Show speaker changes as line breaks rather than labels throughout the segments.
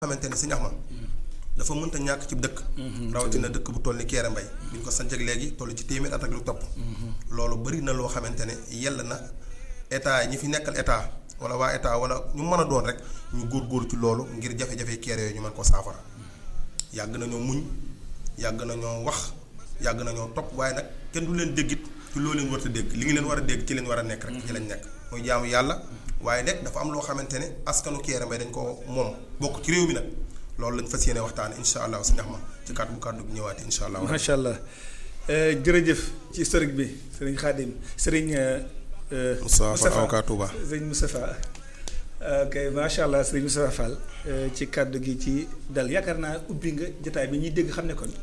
xamante ne Sëñ Axma dafa mënta ñàkk ci dëkk rawatina dëkk bu toll ni Kéré Mbay bi ñu ko sanc ak léegi toll ci téeméer at ak lu topp loolu bari na loo xamante ne yell na état ñi fi nekkal état wala waa état wala ñu mën a doon rek ñu góor-góor ci loolu ngir jafe-jafe Kéré yooyu ñu mën ko saafara yàgg nañoo muñ yàgg nañoo wax yàgg nañoo topp waaye nag kenn du leen déggit ci loo leen war a dégg li ngi leen war a dégg ci leen war a nekk rek ci lañ nekk muy jaamu yàlla waaye nag dafa am loo xamante ne askanu Kéré Mbay dañ ko moom bokk ci réew mi nag loolu lañ fas yéene waxtaane insha allah si ndax ma ci kàddu bu kàddu bi ñëwaatee insha allah.
macha allah jërëjëf ci historique bi sëriñ Xaadim sëriñ.
Moustapha Fall avocat Touba
sëriñ Moustapha ok macha allah sëriñ Moustapha Fall ci kàddu gi ci dal yaakaar naa ubbi nga jotaay bi ñuy dégg xam ne kon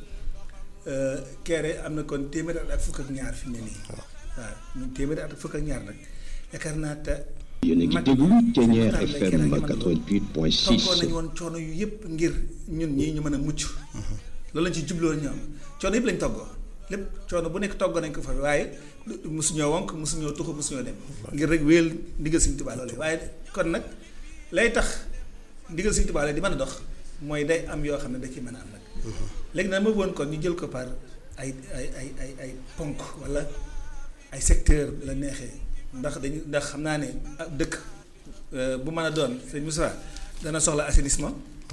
Kéré am na kon téeméeri at ak fukk ak ñaar fi mu ne nii. waaw ñun téeméeri at ak fukk ak ñaar nag yaakaar naa te.
yéen a ngi déglu Thiéniere FM 88.6.
toggoon nañu woon coono yu yëpp ngir ñun ñii ñu mën a mucc. loolu lañ ci jubloo ñoom coono yëpp lañ toggoo lépp coono bu nekk toggoo nañ ko fa waaye mosuñoo wonk mosuñoo tuxu mosuñoo dem. ngir rek wéyal ndigal Sëñ Tuubaa loolu waaye kon nag lay tax ndigal Sëñ Tuubaa di mën a dox mooy day am yoo xam ne da ciy mën a am nag. léegi nag ma woon kon ñu jël ko par ay ay ay ay ay ponk wala ay secteur la neexee. ndax dañu ndax xam naa ne dëkk bu mën a doon sëñ Moussa dana soxla assainissement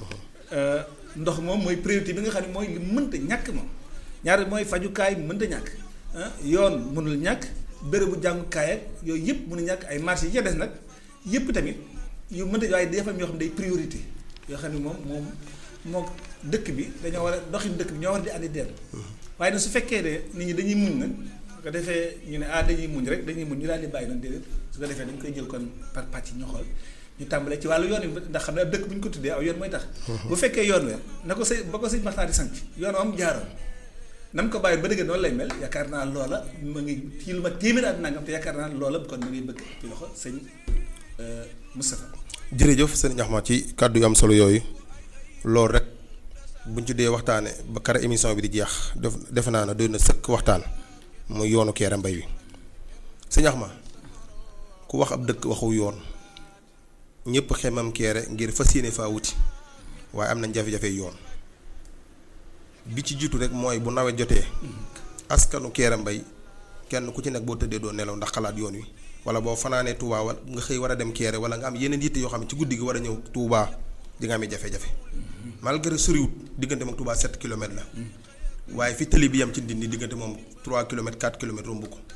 ndox moom mooy priorité bi nga xam ne mooy li mënta ñàkk moom ñaar mooy fajukaay mënta ñàkk yoon mënul ñàkk bérébu jàngukaay ak yooyu yëpp mënul ñàkk ay marché yi ca des nag yëpp tamit yu mënta waaye dafa am yoo xam ne day priorité yoo xam ne moom moom moo dëkk bi dañoo war a doxin dëkk bi ñoo war di andi dellu waaye nag su fekkee ne nit ñi dañuy muñ nag su ko defee ñu ne ah dañuy muñ rek dañuy muñ ñu daal di bàyyi noonu déedéet su ko defee dañ koy jël kon par pàcc ñu xool ñu tàmbalee ci wàllu yoon wi ndax xam ne ab dëkk bu ñu ko tuddee aw yoon mooy tax bu fekkee yoon we na ko sëy ba ko sëñ Maxtaar di sanc yoon am jaaroon na mu ko bàyyi ba dëgg noonu lay mel yaakaar naa loola ma ngi ci lu ma téeméer at nangam te yaakaar naa loola kon ma ngi bëgg ci loxo sëñ Moustapha
jërëjëf sëñ Axma ci kàddu yu am solo yooyu loolu rek buñ ci dee waxtaane ba kara émission bi di jeex def defe naa ne doy na sëkk waxtaan muy yoonu Kéré Mbay wi sëñ Axma ku wax ab dëkk waxu yoon ñëpp xemam Kéré ngir fas yéene faa wuti waaye am nañ jafe-jafe yoon bi ci jiitu rek mooy bu nawet jotee askanu Kéré Mbay kenn ku ci nekk boo tëddee doo nelaw ndax xalaat yoon wi wala boo fanaanee Touba wala nga xëy war a dem Kéré wala nga am yeneen yitte yoo xam ne ci guddi gi war a ñëw Touba di nga amee jafe-jafe malgré soriwut diggante moom Touba 7 kilomètres la waaye fi tëli bi yam ci Ndindi diggante moom 3 kilomètres 4 kilomètres romb ko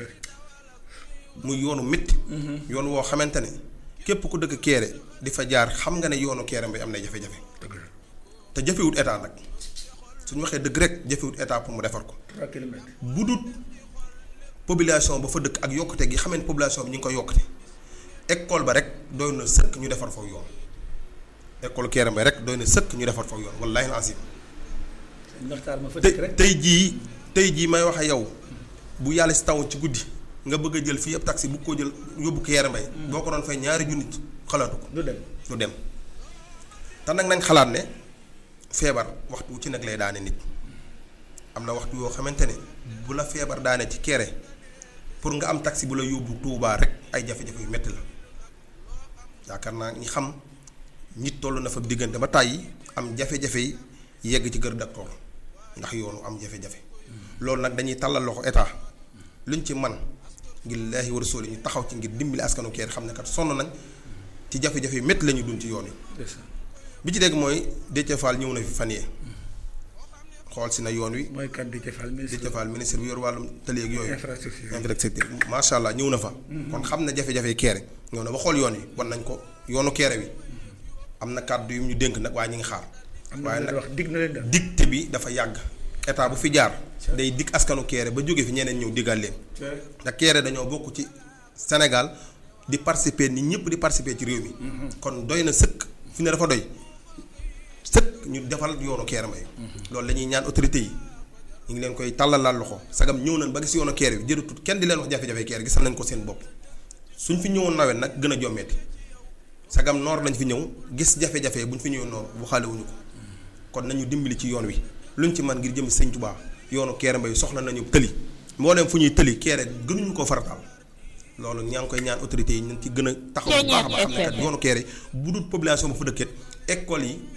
muy yoonu métti. yoon woo xamante ne képp ku dëkk Kéré di fa jaar xam nga ne yoonu Kéré Mbay am na jafe-jafe. te jafewut état nag suñu waxee dëgg rek jafewut état pour mu defar ko.
3 kilomètres.
bu dut population ba fa dëkk ak yokkute gi xamee ne population bi ñu ngi koy yokkute école ba rek doy na sëkk ñu defar foofu yoon école Kéré Mbay rek doy na sëkk ñu defar foofu yoon wallaahi azim
tey
tey jii tey jii may wax ak yow bu yàlla si taw ci guddi nga bëgg a jël fii ab taxi bu ko jël yóbbu Kéré Mbay boo ko doon fay ñaari junni xalaatu ko.
du dem
du dem te nag nañ xalaat ne feebar waxtu ci nag lay daane nit am na waxtu yoo xamante ne bu la feebar daane ci Kéré pour nga am taxi bu la yóbbu Touba rek ay jafe-jafe yu metti la yaakaar naa ñi xam nit toll na fa diggante ba tàyyi am jafe-jafe yi yegg ci kër docteur ndax yoonu am jafe-jafe loolu nag dañuy tàllal loxo état luñ ci man ngir laahi wa rasuuli ñu taxaw ci ngir dimbali askanu Kéré xam ne kat sonn nañ ci jafe-jafe yu métti la ñu dund ci yoon yi bi ci dégg mooy Déthié Fall ñëw na fi fan yee xool si na yoon wi.
mooy kan Déthié Fall ministre
Déthié Fall ministre bi yor wàllum tëli ak yooyu.
infrastructure
infrastructure macha allah ñëw na fa. kon xam na jafe-jafe Kéré ñëw na ba xool yoon wi wan nañ ko yoonu Kéré wi am na kàddu yu ñu dénk nag waaye ñu ngi xaar.
waaye nag wax dig na leen def
digte bi dafa yàgg état bu fi jaar. day dig askanu Kéré ba jóge fi ñeneen ñëw diggal leen. ndax Kéré dañoo bokk ci Sénégal di participer ni ñëpp di participer ci réew mi. kon doy na sëkk fi ne dafa doy sëkk ñu defal yoonu Kéré Mbay loolu la ñuy ñaan autorité yi ñu ngi leen koy tàllalaal loxo sagam ñëw nañ ba gis yoonu Kéré bi jërëtut kenn di leen wax jafe-jafe Kéré gisal nañ ko seen bopp suñ fi ñëwoon nawet nag gën a jommeeti sagam noor lañ fi ñëw gis jafe-jafe buñ fi ñëwoon noor bu xaale wuñu ko kon nañu dimbali ci yoon wi luñ ci man ngir jëm Sëñ Tuubaa yoonu Kéré Mbay soxla nañu tëli moo dem fu ñuy tëli Kéré gënuñu ko farataal loolu ñaa ngi koy ñaan autorités yi nañ ci gën a taxaw bu baax a baax xam ne kat yoonu Kéré bu dul population bu fa dëkket école yi